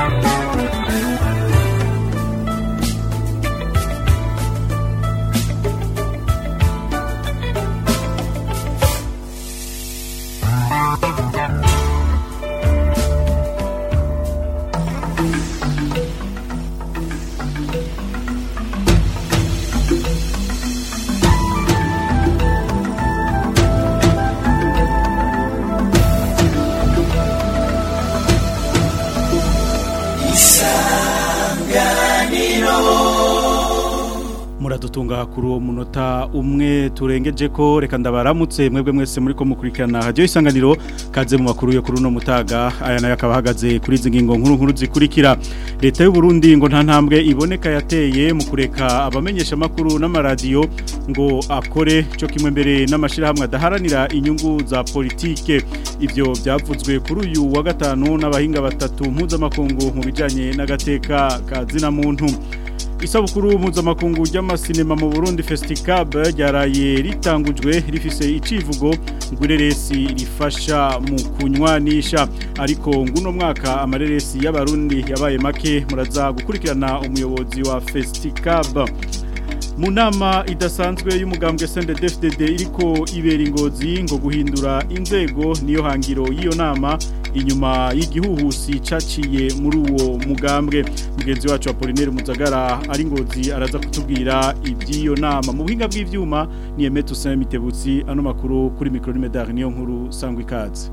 muradutunga kuri uwo munota umwe turengeje ko reka ndabaramutse mwebwe mwese muri ko mukurikirana hajyo isanganiro kaze mu makuru yo kuri uno mutaga aya nayo akaba ahagaze kuri izi ngingo nkuru nkuru zikurikira leta y'u Burundi ngo nta ntambwe iboneka yateye mu kureka abamenyesha makuru n'amaradiyo ngo akore cyo kimwe mbere n'amashirahamwe adaharanira inyungu za politike ivyo byavuzwe kuri uyu wa gatanu n'abahinga batatu mpuzamakungu mu bijanye n'agateka ka zina muntu isabukuru mpuzamakungu ry'amasinema mu Burundi Festicab ryaraye ritangujwe rifise icivugo ngureresi rifasha mu kunywanisha ariko nguno mwaka amareresi y'abarundi yabaye make muraza gukurikirana umuyobozi wa Festicab mu nama idasanzwe y'umugambwe CNDD-FDD iriko ibera ingozi ngo guhindura inzego niyo hangiro y'iyo nama inyuma y'igihuhusi caciye muri uwo mugambwe mugenzi wacu wa Polinaire Muzagara ari ngozi araza kutubwira iby'iyo nama mu buhinga bw'ivyuma ni Emeto Saint Mitebutsi ano makuru kuri micro nimedar niyo nkuru sangwa ikaze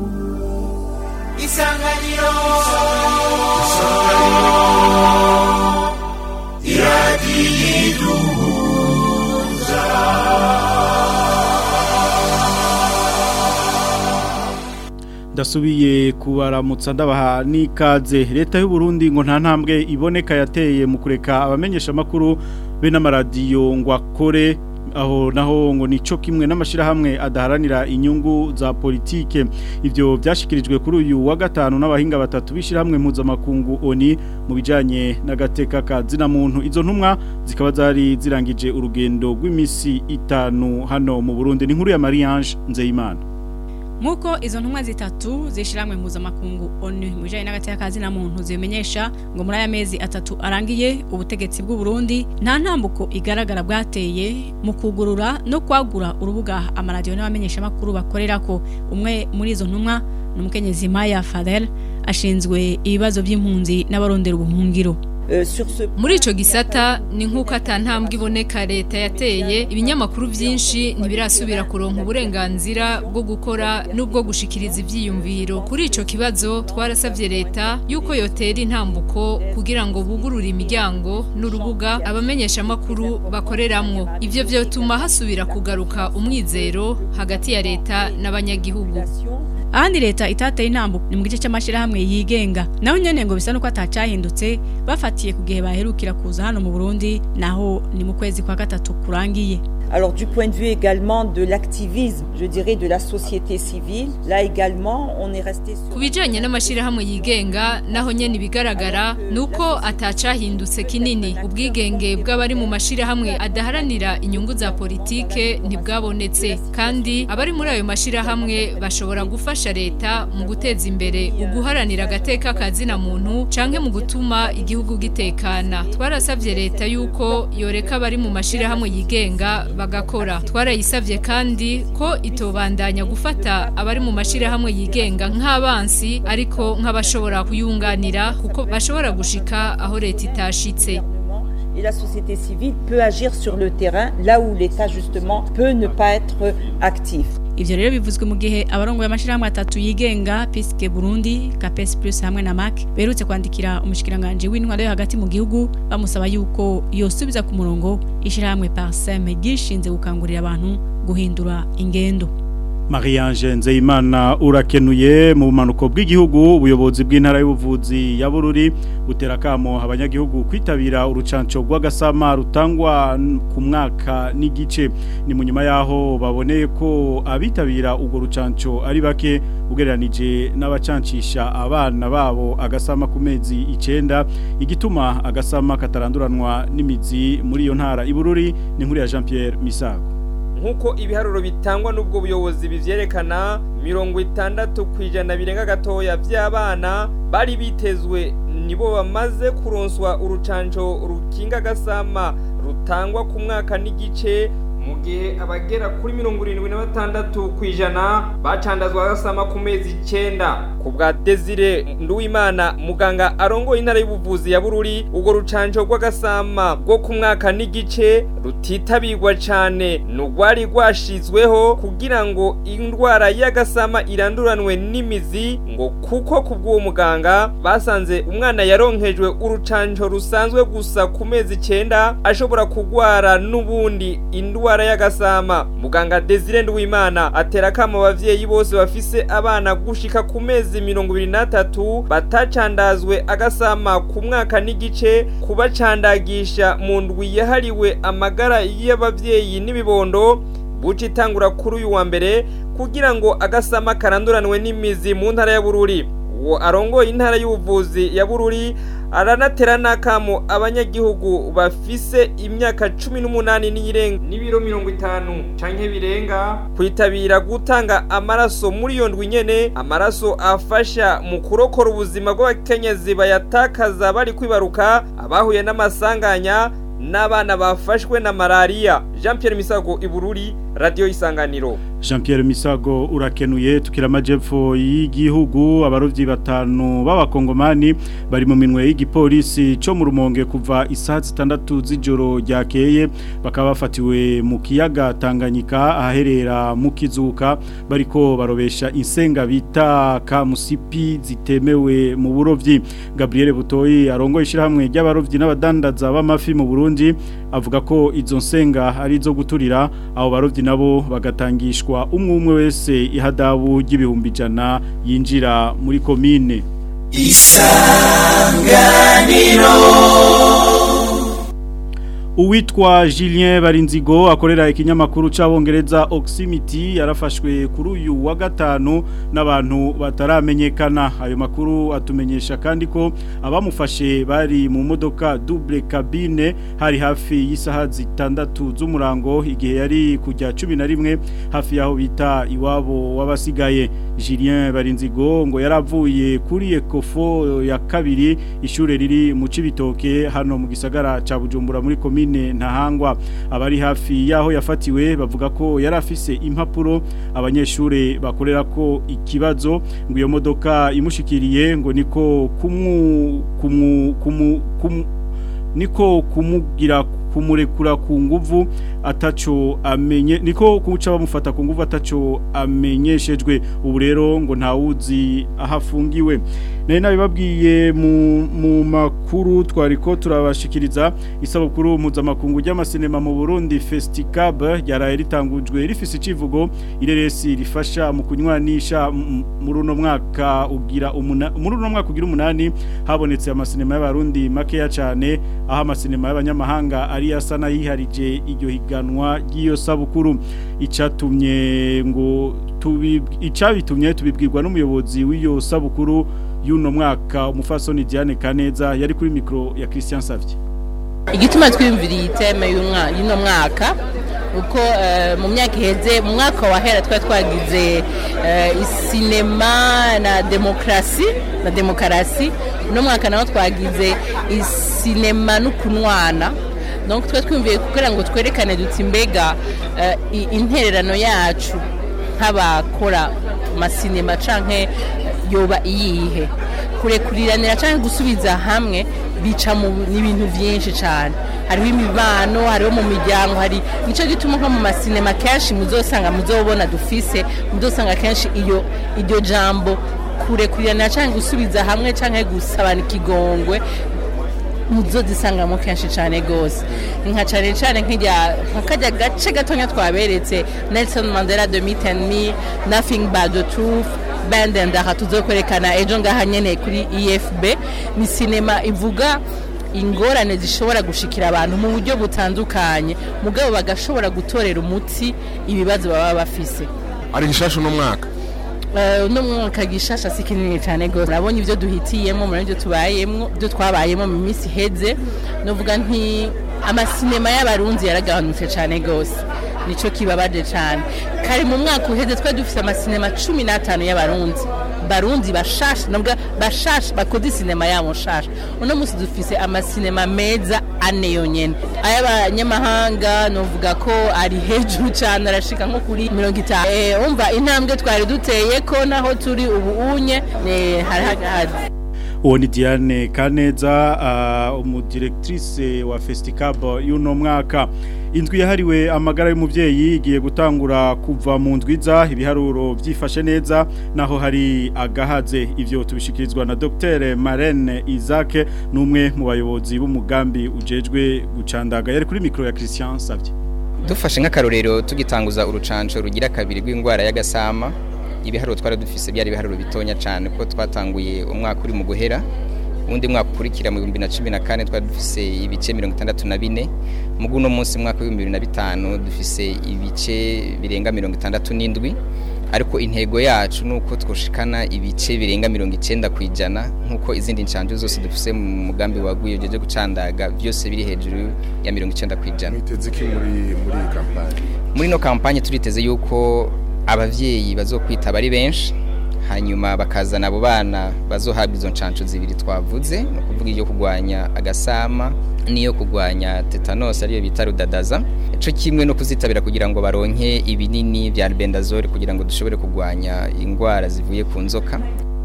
Isanganiro Isanganiro ndasubiye kubaramutsa ndabaha n'ikaze leta y'u Burundi ngo nta ntambwe iboneka yateye mu kureka abamenyesha makuru be n'amaradiyo ngo akore aho naho ngo nico kimwe n'amashirahamwe adaharanira inyungu za politike ivyo byashikirijwe kuri uyu wa gatanu n'abahinga batatu bishirahamwe mpuzamakungu oni mu bijanye n'agateka ka zina muntu izo ntumwa zikaba zari zirangije urugendo rw'imisi itanu hano mu Burundi ni nkuru ya Marie-Ange Nzeyimana Muko izo ntumwa zitatu zishiramwe mpuzamakungu ONU mu bijanye n'agateka kazi na muntu zimenyesha ngo muri aya mezi atatu arangiye ubutegetsi bw'u Burundi nta ntambuko igaragara bwateye mu kugurura no kwagura urubuga amaradiyo n'abamenyesha makuru bakorerako umwe muri izo ntumwa n'umukenyezi Maya Fadel ashinzwe ibibazo by'impunzi n'abarondera ubuhungiro muri ico gisata ni nk'uko atantambwe iboneka leta yateye ibinyamakuru byinshi ntibirasubira kuronka uburenganzira bwo gukora n'ubwo gushikiriza ivyiyumviro kuri ico kibazo twarasavye leta yuko yotera intambuko kugira ngo bugurure imiryango n'urubuga abamenyesha makuru bakoreramwo ivyo vyotuma hasubira kugaruka umwizero hagati ya leta n'abanyagihugu ahandi leta itateye intambuko ni mu gice cy'amashirahamwe yigenga naho nyene ngo bisa nuko atacahindutse bafatiye ku gihe baherukira kuza hano mu Burundi naho ni mu kwezi kwa gatatu kurangiye Alors du point de vue également de l'activisme, je dirais de la société civile, là également on est resté sur ku bijanye n'amashirahamwe yigenga naho nyene ibigaragara nuko atacahindutse kinini ubwigenge bw'abari mu mashirahamwe adaharanira inyungu za politike ntibwabonetse kandi abari muri ayo mashirahamwe bashobora gufasha leta mu guteza imbere uguharanira agateka kazina muntu canke mu gutuma igihugu gitekana twarasavye leta yuko yoreka abari mu mashirahamwe yigenga bagakora twarayisavye kandi ko itobandanya gufata abari mu mashirahamwe yigenga nk'abansi ariko nk'abashobora kuyunganira kuko bashobora gushika aho leta itashitse et la société civile peut agir sur le terrain là où l'État justement peut ne pas être actif. ivyo rero bivuzwe mu gihe abarongoye amashirahamwe atatu yigenga Piske Burundi Capes Plus hamwe na MAC berutse kwandikira umushikiranganje w'intwaro yo hagati mu gihugu bamusaba yuko yosubiza ku murongo ishirahamwe Parsem gishinze gukangurira abantu guhindura ingendo Marie-Ange Nzeyimana urakenuye mu bumanuko bw'igihugu ubuyobozi bw'intara y'ubuvuzi ya Bururi butera kamo abanyagihugu kwitabira urucanco rw'agasama rutangwa ku mwaka n'igice ni mu nyuma yaho baboneye ko abitabira urwo rucanco ari bake ugereranije n'abacancisha abana babo agasama ku mezi icenda igituma agasama kataranduranwa n'imizi muri iyo ntara ibururi ni nkuru ya Jean Pierre Misago nk'uko ibiharuro bitangwa n'ubwo buyobozi bivyerekana mirongo itandatu ku ijana birenga gatoya vy'abana bari bitezwe nibo bamaze kuronswa urucanco rukinga agasama rutangwa ku mwaka n'igice mu gihe abagera kuri mirongo irindwi na batandatu ku ijana bacandazwa agasama ku mezi icyenda ku bwa desire nduwimana muganga arongoye intara y'ubuvuzi ya bururi urwo rucanco rw'agasama rwo ku mwaka n'igice rutitabirwa cyane ni urwari rwashizweho kugira ngo indwara y'agasama iranduranwe n'imizi ngo kuko ku bw'uwo muganga basanze umwana yaronkejwe urucanco rusanzwe gusa ku mezi icyenda ashobora kurwara n'ubundi indwara y'agasama muganga desire nduwimana atera akamo abavyeyi bose bafise abana gushika ku mezi mirongo ibiri n'atatu batacandazwe agasama ku mwaka n'igice kubacandagisha mu ndwi yahariwe amagara y'abavyeyi n'ibibondo buca itangura kuri uyu wa mbere kugira ngo agasama karanduranwe n'imizi mu ntara ya bururi uwo arongoye intara y'ubuvuzi ya bururi aranatera n'akamo abanyagihugu bafise imyaka cumi n'umunani n'iyirenga n'ibiro mirongo itanu canke birenga kwitabira gutanga amaraso muri iyo ndwi nyene amaraso afasha mu kurokora ubuzima bw'abakenyezi bayatakaza bari kwibaruka abahuye n'amasanganya n'abana bafashwe na malariya jean Pierre misago ibururi radiyo isanganiro Jean Pierre Misago urakenuye tukira amajepfo y'igihugu abarovyi batanu b'abakongomani bari mu minwe y'igipolisi cyo mu rumonge kuva isaha zitandatu z'ijoro ryakeye bakaba bafatiwe mu kiyaga Tanganyika ahaherera mu kizuka bariko barobesha insenga bita kamusipi zitemewe mu burovyi Gabriel Butoyi arongoye ishirahamwe ry'abarovyi n'abadandaza b'amafi mu Burundi avuga ko izo nsenga ari zo guturira abo barovyi nabo bagatangishwa umwe umwe wese ihadabu ry'ibihumbi ijana yinjira muri komine isanganiro Uwitwa Julien Barinzigo akorera ikinyamakuru c'abongereza Oximity yarafashwe kuri uyu wa gatanu n'abantu bataramenyekana ayo makuru atumenyesha kandi ko abamufashe bari mu modoka double cabine hari hafi y'isaha zitandatu z'umurango igihe yari kujya 11 hafi yaho bita iwabo wabasigaye Julien Barinzigo ngo yaravuye kuri Ecofo ya kabiri ishure riri mu cibitoke hano mu gisagara ca Bujumbura muri komine ntahangwa abari hafi yaho yafatiwe bavuga ko yari afise impapuro abanyeshure bakorera ko ikibazo ngo iyo modoka imushikiriye ngo niko kumu kumu kumu, kumu niko kumugira kumurekura ku nguvu ataco amenye niko kuca bamufata ku nguvu ataco amenyeshejwe ubu rero ngo ntawuzi ahafungiwe nari nabibabwiye mu mu makuru twariko turabashikiriza isabukuru mpuzamakungu ry'amasinema mu Burundi Festicab ryaraye ritangujwe rifise icivugo ireresi rifasha mu kunywanisha muri uno mwaka ugira muri uno mwaka ugira umunani habonetse amasinema y'abarundi makeya cyane aho amasinema y'abanyamahanga ari asa nayiharije iryo higanwa ry'iyo sabukuru icatumye ngo tubi icabitumye tubibwirwa n'umuyobozi w'iyo sabukuru y'uno mwaka umufasoni Diane Kaneza yari kuri mikro ya Christian Savye igituma twiyumviriye iteme y'uno mwaka uko mu myaka iheze mu mwaka wahera twari twagize isinema na demokarasi na demokarasi uno mwaka naho twagize isinema n'ukunwana donc twe twumviye kugira ngo twerekane duti mbega intererano yacu nk'abakora amasinema canke yoba iyihe kurekuriranira canke gusubiza hamwe bica mu n'ibintu byinshi cyane hariho imibano hariho mu miryango hari nicyo gituma nko mu masinema kenshi muzosanga muzobona dufise muzosanga kenshi iyo iryo jambo kurekuriranira canke gusubiza hamwe canke gusabana ikigongwe muzo zisangamo kenshi cyane gose nka cyane cyane nk'ijya nk'akajya gace gatonya twaberetse Nelson Mandela de Meet and Me Nothing But the Truth Band and aha tuzokwerekana ejo ngaha nyene kuri EFB ni sinema ivuga ingorane zishobora gushikira abantu mu buryo butandukanye mugabo bagashobora gutorera umuti ibibazo baba bafise ari gishasha no mwaka uno mwaka gishasha si kinini cyane gose urabonye ibyo duhitiyemo muri ibyo tubayemo ibyo twabayemo mu minsi iheze novuga nti amasinema y'abarunzi yaragabanutse cyane gose nico kibabaje cyane kare mu mwaka uheze twari dufite amasinema cumi n'atanu y'abarunzi barundi bashasha nabwo bashasha bakoze sinema yabo nshasha uno munsi dufise amasinema meza ane yonyene ay'abanyamahanga novuga ko ari hejuru cyane arashika nko kuri mirongo itanu Eh, umva intambwe twari duteye ko naho turi ubu unye ni hari hagahazi uwo ni Diane Kaneza uh, umudirectrice wa Festicab y'uno mwaka indwi yahariwe amagara y'umuvyeyi igiye gutangura kuva mu ndwiza ibiharuro byifashe neza naho hari agahaze ivyo tubishikirizwa na Dr Marene Isaac numwe mu bayobozi b'umugambi ujejwe gucandaga yari kuri micro ya Christian Savye dufashe nk'akarorero tugitanguza urucanco rugira kabiri rw'indwara y'agasama ibiharuro twari dufise byari ibiharuro bitonya cyane kuko twatanguye umwaka uri mu guhera undi mwaka ukurikira mu 2014 twari dufise ibice 64 mugu uno munsi mwaka wa 2005 dufise ibice birenga 67 ariko intego yacu nuko twoshikana ibice birenga 90 kwijana nkuko izindi ncanje zose dufise mu mugambi waguye jeje gucandaga byose biri hejuru ya 90 kwijana mwiteze iki muri muri iyi kampani muri no kampanye turiteze yuko abavyeyi bazokwitaba ari benshi hanyuma bakazana abo bana bazohabwa izo ncanco zibiri twavuze no kuvuga iyo kugwanya agasama niyo kugwanya tetanus ariyo bita rudadaza ico kimwe no kuzitabira kugira ngo baronke ibinini vya albendazole kugira ngo dushobore kugwanya ingwara zivuye ku nzoka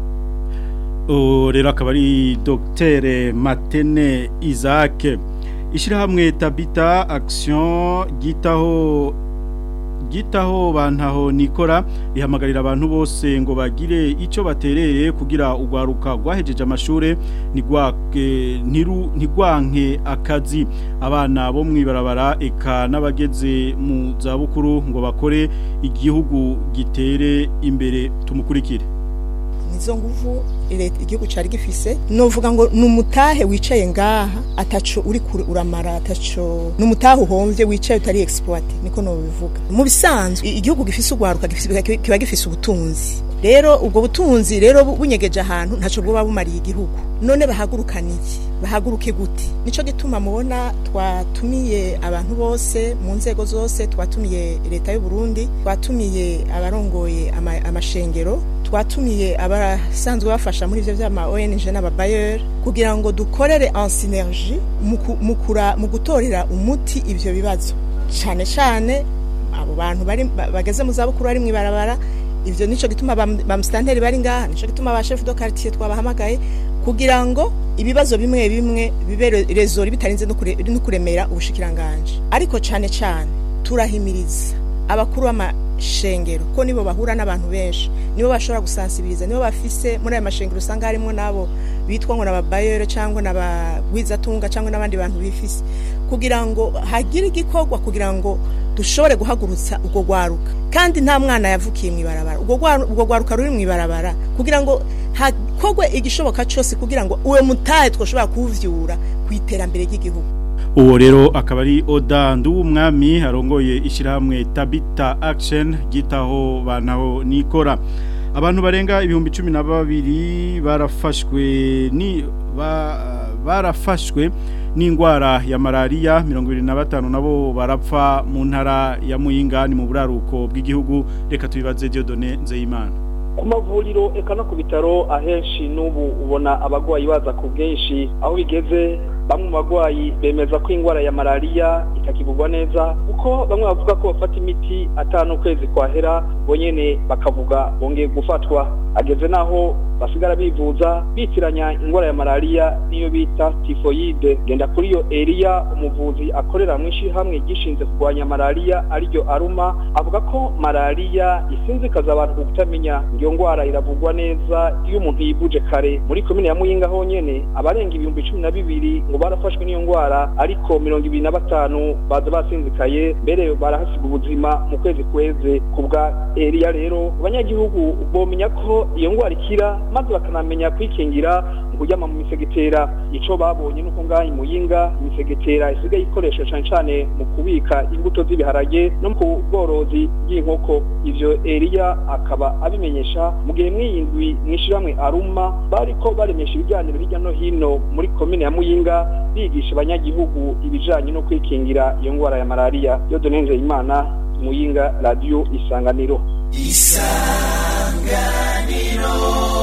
O, rero akaba ari Dr Matene Isaac ishyirahamwe tabita action gitaho gitaho bantaho nikora rihamagarira abantu bose ngo bagire icyo batereye kugira urwaruka rwahejeje amashure ntigwake ntiru ntigwanke akazi abana bo mwibarabara eka n'abageze mu zabukuru ngo bakore igihugu gitere imbere tumukurikire nizo nguvu leta igihugu cari gifise novuga ngo numutahe wicaye ngaha ataco uri kure uramara ataco numutahe uhomvye wicaye utari exploit niko no bivuga mu bisanzwe i- igihugu gifise ugwaruka gifise kiba gifise ubutunzi rero ubwo butunzi rero bu- bunyegeje ahantu ntaco bwoba bumariye igihugu none bahagurukana iki bahaguruke gute nico gituma mubona twatumiye abantu bose mu nzego zose twatumiye leta y'u Burundi twatumiye abarongoye ama- amashengero twatumiye abasanzwe bafasha muri ivyo vyama ONG n'ababayer kugira ngo dukorere en synergie mu ku- mu kura- mu gutorera umuti ivyo bibazo cane cane abo bantu bari ba- bageze mu zabukuru bari mwibarabara ivyo nico gituma ba ba mustanteri bari ngaha nico gituma ba chef de quartier twabahamagaye kugira ngo ibibazo bimwe bimwe bibe rezori bitarinze no kure- no kuremera ubushikiranganje ariko cane cane turahimiriza abakuru b'amashengero ko nibo bahura n'abantu benshi nibo bashobora gusansibiriza nibo bafise muri ayo mashengero usanga harimo nabo bitwa ngo n'ababayero cyangwa n'abagwizatunga cyangwa n'abandi bantu bifise kugira ngo hagire igikorwa kugira ngo dushobore guhagurutsa ubwo gwaruka kandi nta mwana yavukiye mu ibarabara ubwo gwaru- ubwo gwaruka ruri mu ibarabara kugira ngo hakorwe igishoboka cyose kugira ngo uwe mutahe twoshobora kuwuvyura ku iterambere ry'igihugu uwo rero akaba ari oda nduwumwami arongoye ishyirahamwe tabita action gitaho bantaho nikora abantu barenga ibihumbi cumi na babiri barafashwe ni ba, barafashwe n'indwara ya malariya mirongo irindwi na batanu nabo barapfa mu ntara ya muyinga ni mu buraruko bw'igihugu reka tubibaze Dieudonne Nzeyimana ku mavuriro eka no ku bitaro ahenshi n'ubu ubona abagwayi baza ku bwinshi aho bigeze bamwe mu bagwayi bemeza ko indwara ya malariya itakivugwa neza kuko bamwe bavuga ko bafata imiti atanu ukwezi kwahera bo nyene bakavuga bongeye gufatwa ageze naho basigara bivuza bitiranya indwara ya malariya niyo bita tifoyide genda kuri yo Elia umuvuzi akorera mu ishyirahamwe gishinze kurwanya malariya ariryo aruma avuga ko malariya isinzikaza abantu ku kutamenya iyo ndwara iravugwa neza iyo umuntu yivuje kare muri komine ya muyinga honyene abarenga ibihumbi cumi na bibiri ngo barafashwe n'iyo ndwara ariko mirongo ibiri na batanu baza basinzikaye mbere barahasiga ubuzima mu kwezi kweze ku bwa Elia rero abanyagihugu bomenya ko iyo ndwara ikira maze bakanamenya kwikingira mu kuryama mu misegetera ico babonye nuko ngaha muyinga imisegetera isigaye ikoreshwa cane cane mu kubika imbuto z'ibiharage no ku bworozi bw'inkoko ivyo Elia akaba abimenyesha mu gihe mwiyindwi mwishirahamwe aruma bariko baremesha ibiganiro hirya no hino muri komine ya muyinga bigisha abanyagihugu ibijanye no kwikingira iyo ndwara ya malariya yo donenze imana muyinga radio isanganiro isanganiro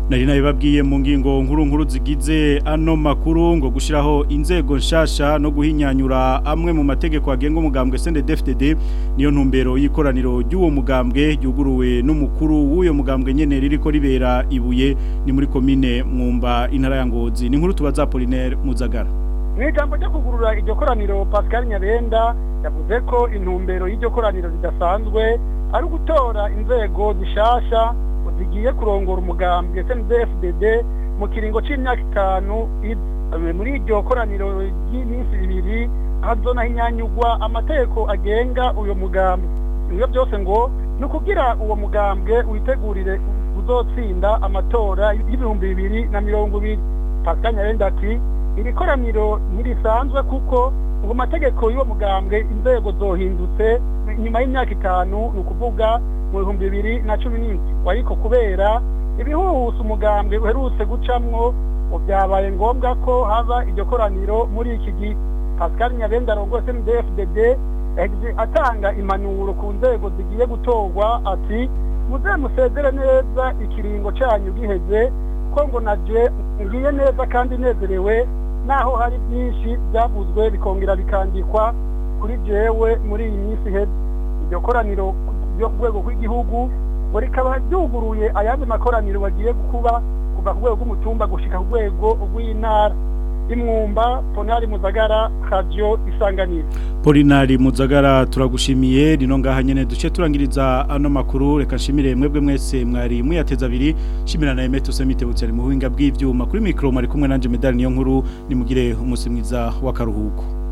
nari nabibabwiye mu ngingo nkuru nkuru zigize ano makuru ngo gushiraho inzego nshasha no guhinyanyura amwe mu mategeko agenga umugambwe CNDD-FDD niyo ntumbero y'ikoraniro ry'uwo mugambwe yuguruwe n'umukuru w'uyo mugambwe nyene ririko ribera ibuye ni muri komine mwumba intara ya Ngozi ni nkuru tubaza Apollinaire Muzagara mu ijambo ryo kugurura iryo koraniro Pascal Nyabenda yavuze ko intumbero y'iryo koraniro ridasanzwe ari ugutora inzego zishasha zigiye kurongora umugambwe SNDFDD mu kiringo c'imyaka itanu muri iryo koraniro ry'iminsi ibiri hazona hinyanyugwa amategeko agenga uyo mugambwe ibyo byose ngo ni ukugira uwo mugambwe witegurire uzotsinda amatora y'ibihumbi bibiri na mirongo ibiri Pascal Nyabenda ati iri koraniro ntirisanzwe kuko ngo amategeko y'uwo mugambwe inzego zohindutse nyuma y'imyaka itanu ni ukuvuga mu bihumbi bibiri na cumi n'indwi ariko kubera ibihuhusa umugambwe uherutse gucamwo byabaye ngombwa ko haba iryo koraniro muri iki gihe pascal nyabenda arongo cndfdd yagize atanga impanuro ku nzego zigiye gutorwa ati muze musezere neza ikiringo cyanyu giheze ko ngo naje ngiye neza kandi nezerewe naho hari byinshi byavuzwe bikongera bikandikwa kuri jewe muri iyi minsi iheze iryo koraniro ryo ku rwego rw'igihugu ngo rikaba ryuguruye ayandi makoraniro bagiye kuba kuva ku rwego rw'umutumba gushika ku rwego rw'intara imwumba ponari muzagara radio isanganiro Polinari Muzagara turagushimiye rino ngaha nyene duce turangiriza ano makuru reka nshimire mwebwe mwese mwari muyateza abiri shimira na Emeto Semitebutse ari mu buhinga bw'ivyuma kuri micro mari kumwe nanje medali niyo nkuru nimugire umunsi mwiza w'akaruhuko